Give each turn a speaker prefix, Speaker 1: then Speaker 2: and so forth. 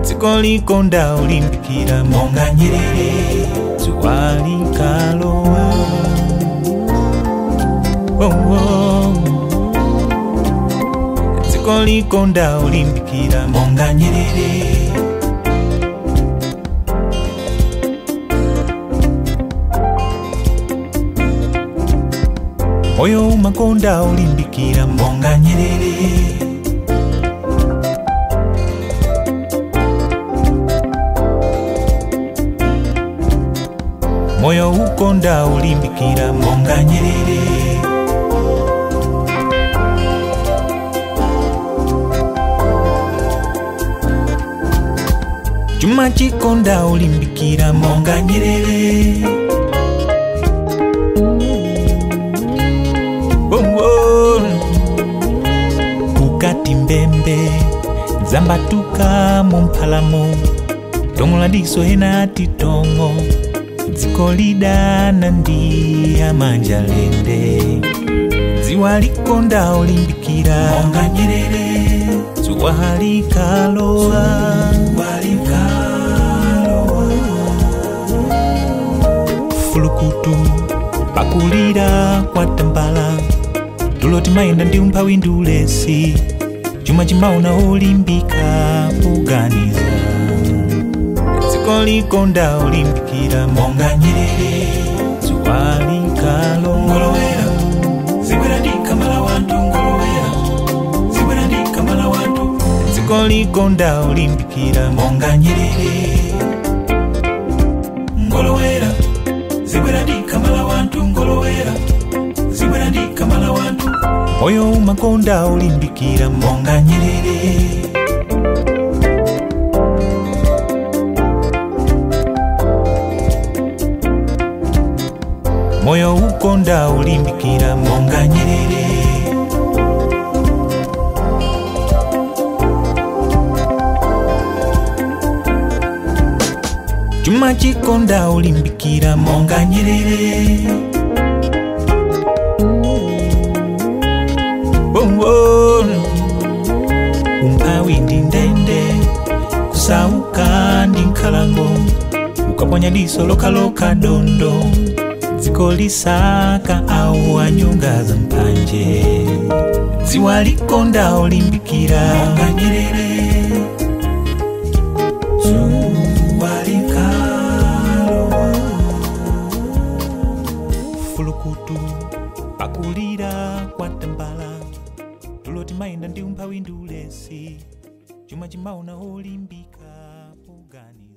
Speaker 1: dziko likonda ulimbikira monga nyerere dzuwa likalowa oh, oh. dziko likonda ulimbikira monga nyerere moyo umakonda ulimbikira monga nyerere moyo ukonda ulimbikira monga nyerere chuma chikonda ulimbikira monga nyerere oh, oh. kukati mbembe dzambatuka mumphalamo tongo la diso ena titongo dziko lidana ndi amanja lende dziwa likonda ulimbikira monga nyerere dzuwa likalowa fulukutu pakulira kwa tambala tulo timayenda ndi umphawi ndi ulesi chuma chimaona olimbika kuganiza dziko likonda ulimbikira monga nyerere dzuwa likalowa zibwera ndikamala wantu ngolowera zibwera ndikamala wantu dziko likonda ulimbikira monga nyerere ngolowera zibwera ndikamala wantu ngolowera zibwera ndikamala wantu moyo umakonda ulimbikira monga nyerere moyo ukonda ulimbikira monga nyerere chuma chikonda ulimbikira monga nyerere oh, oh. umphawi ndi ndende kusauka ndi nkhalango ukaponya diso lokaloka dondo dziko lisaka au anyonga za mpanje dziwa likonda ulimbikira monga nyerere dzuwa likalowa fulukutu pakulira kwa tambala tulo timayenda ndi umphawi ndi ulesi chuma chimaona olimbika poganiza